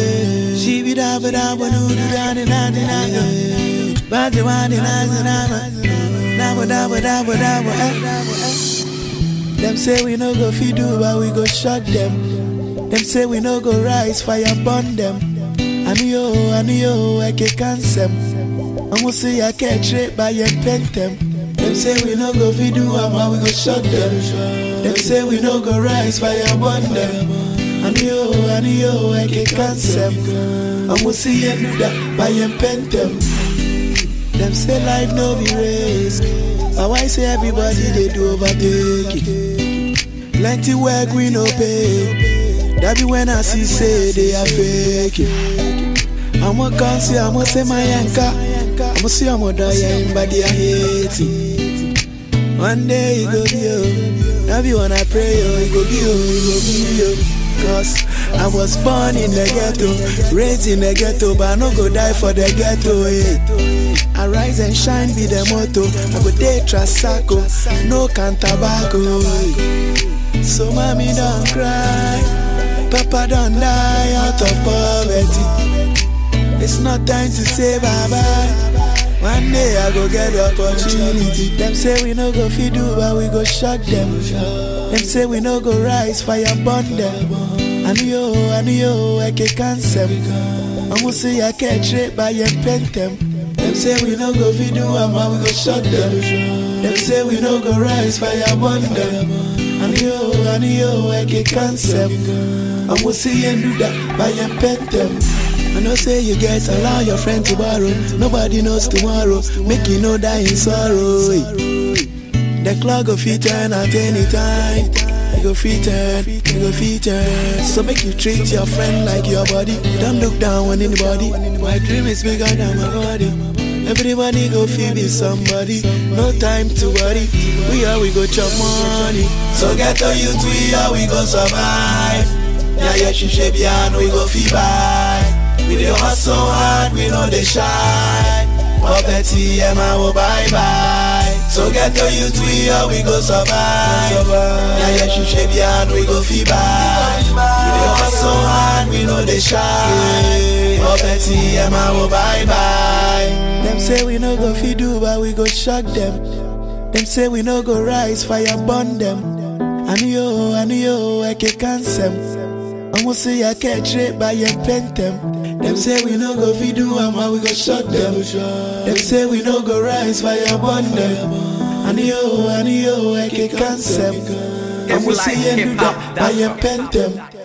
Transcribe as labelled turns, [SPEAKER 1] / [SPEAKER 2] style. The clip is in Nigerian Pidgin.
[SPEAKER 1] She be da ba da ba do do da da da da da. Ba da ba da da da da da. Da ba da ba da ba da ba eh. Them say we no go fit do, but we go shock them. Them say we no go rise, fire burn them. And yo, and yo, I can cancel. I'ma say I can't trade by your pentem. Them say we no go fit do, but we go shock them. Them say we no go rise, fire burn them. And yo, and yo, I can cancel. I'ma say you do that by your pentem. Them say life no be race. But why say everybody they do overtake it? Plenty work we no pay. That be when I see say they are fake it. I'ma come see, I'ma say my anchor. I'ma see I'ma die in body I hate it. One day it go be you. That be when I pray yo, it go be you, it go be you. Cause I was born in the ghetto, raised in the ghetto, but I no go die for the ghetto. Eh. I rise and shine be the motto. I go day trasaco, no can tobacco. eh. So mommy don't cry, papa don't die out of poverty. It's not time to say bye bye. One day I go get the opportunity. Them say we no go fit do, but we go shock them. Them say we no go rise, fire burn them. And yo, and yo, I can cancel. I'ma say I can't trade by your pentem. Them say we no go fit do, but we go shock them. Them say we no go rise, fire burn them. And yo, and yo, I can cancel. I'ma say you do that by your pentem. I know say you get allow your friend to borrow. Nobody knows tomorrow. Make you know die in sorrow. eh. The clock go fit turn at any time. You go fit turn, you go fit turn. So make you treat your friend like your body. Don't look down on anybody. My dream is bigger than my body. Everybody go feel be somebody. No time to worry. We are we go chop money. So get to you we are we go survive. Yeah, yeah, she shape yeah, we go feel buy. We dey hustle hard, we know they shy. Poverty, yeah, man, oh, bye bye. So get to you we are we go survive. Yeah, yeah, she shape yeah, we go feel buy. We dey hustle hard, we know they shy. Poverty, yeah, man, oh, bye bye. Them say we no go fit do, but we go shock them. Them say we no go rise, fire burn them. And yo, and yo, I can cancel. I'ma say I can't trade by your pentem. Them say we no go fit do, and we go shut them. Them say we no go rise, fire burn them. And yo, and yo, I can cancel. I'ma say you do that by your pentem.